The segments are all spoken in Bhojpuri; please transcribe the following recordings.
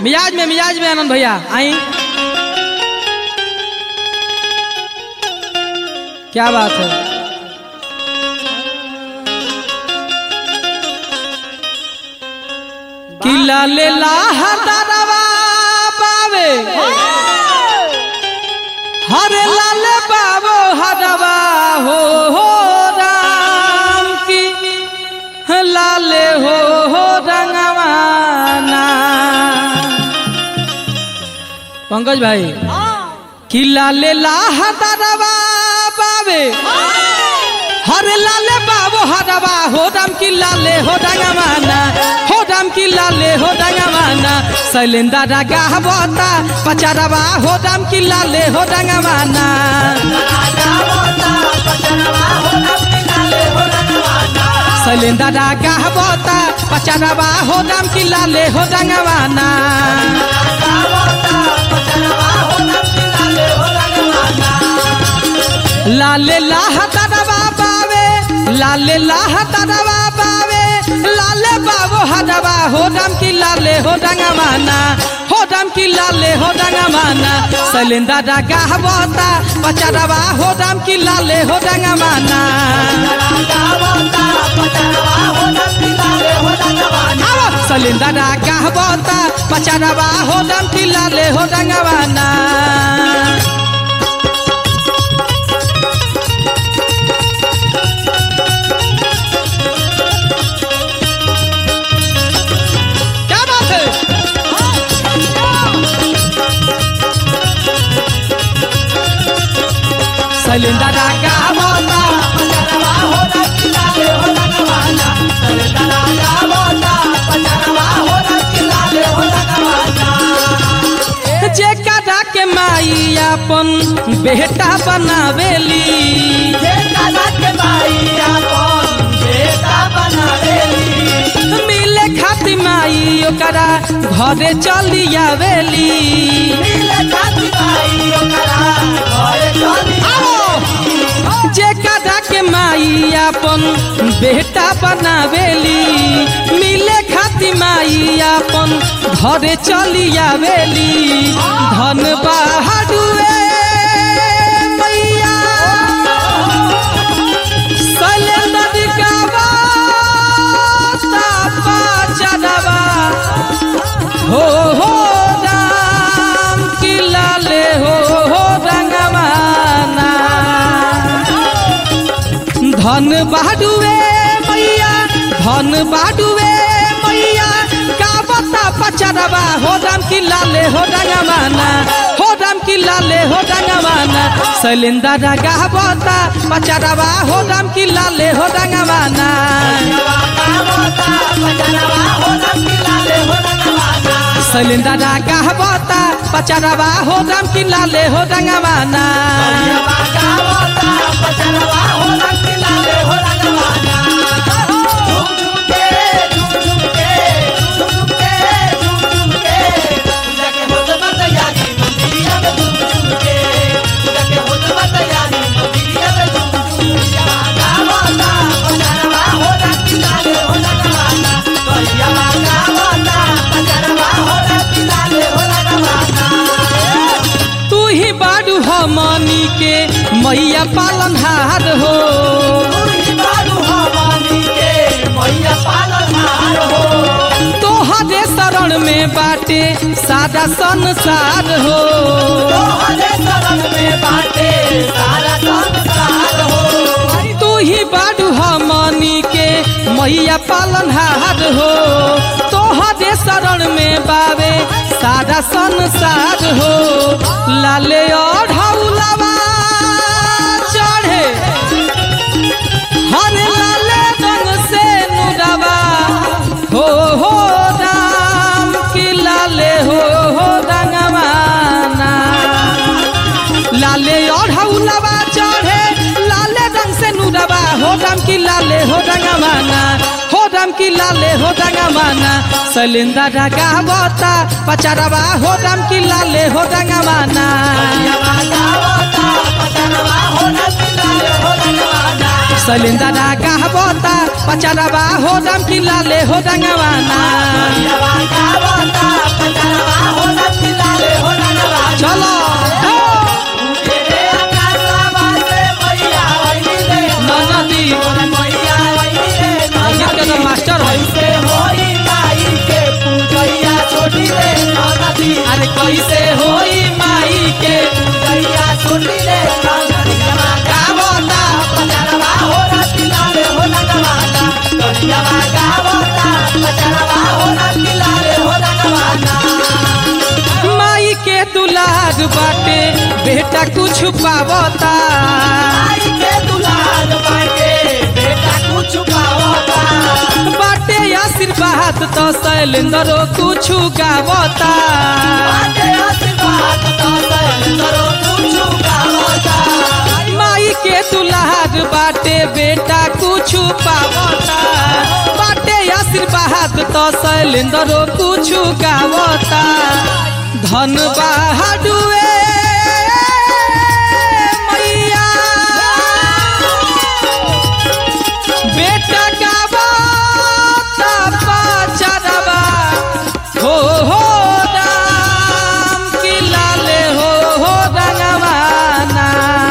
मिजाज में मिजाज में आनंद भैया आई क्या बात है किला ले लाहदारवा बावे हरे लाले बाबो हरवा हो हो राम की लाले हो हो रंगवाना पंकज भाई कि लाले लाहदारवा बावे हरे लाले बाबो हरवा हो राम की लाले हो रंगवाना हो राम की लाले हो रंगवाना शैलेंद्र रागा बता पचारवा हो राम की लाले हो रंगवाना शैलेंद्र रागा बता पचारवा हो राम की लाले हो रंगवाना लाले लाह तरवा बावे लाले लाह तरवा बावे लाले बाबो हदवा हो राम की लाले हो रंगवाना हो राम की लाले हो रंगवाना शैलेंद्र रागा बता पचरवा हो राम की लाले हो रंगवाना आओ शैलेंद्र रागा बता पचरवा हो राम की लाले हो रंगवाना क्या बात है शैलेंद्र रागा बता जे कदा के माई अपन बेटा बनावेली मिले खाती माई ओकरा घरे चली आवेली जे कदा के माई अपन बेटा बनावेली मिले खाती माई अपन घरे चली आवेली धन बहादुए मैया शैलेंद्र गावा तापा चढ़वा हो हो राम की लाले हो हो रंगवाना धन बाडुए मैया धन बाडुए मैया गावता पचरवा हो राम की लाले हो रंगवाना हो राम की लाले हो रंगवाना शैलेंद्र गावता पचरवा हो राम की लाले हो रंगवाना शैलेंद्र गावता पचरवा हो राम की लाले हो रंगवाना तू ही बाडू हमनी के मैया पालनहार हो तोहरे शरण में बाटे सादा संसार हो तू ही बाडू हमनी के मैया पालनहार हो तोहरे शरण में बावे सादा संसार हो लाले और हौलवा चढ़े हर लाले रंग से नुरवा हो हो राम की लाले हो हो रंगवाना लाले और हौलवा चढ़े लाले रंग से नुरवा हो राम की लाले हो रंगवाना हो राम की लाले हो रंगवाना शैलेंद्र रागा बता पचरवा हो राम की लाले हो रंगवाना शैलेंद्र रागा बता पचरवा हो राम की लाले हो रंगवाना Bye. माई के दुलार बाटे बेटा कुछ पावता बाटे आशीर्वाद तो शैलेंद्र कुछ गावता माई के दुलार बाटे बेटा कुछ पावता बाटे आशीर्वाद तो शैलेंद्र कुछ गावता धन बहाडुए मैया बेटा गावता पाचरवा हो हो राम की लाले हो हो रंगवाना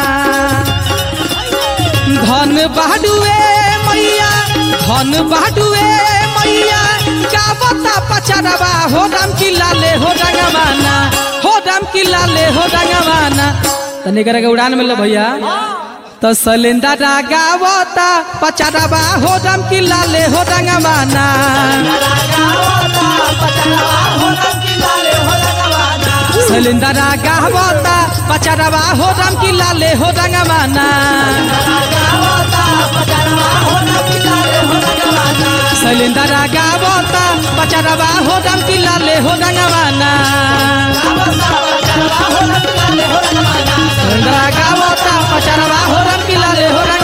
धन बाडुए मैया धन बाडुए मैया गावता पचरवा हो राम की लाले हो रंगवाना हो राम की लाले हो रंगवाना तने करे उड़ान मिल भैया तो सलेंदा गावता पचरवा हो राम की लाले हो रंगवाना सलेंदा गावता पचरवा हो राम की लाले हो रंगवाना सलेंदा गावता पचरवा हो राम की लाले हो रंगवाना सलेंदा गावता पचरवा हो राम की लाले हो रंगवाना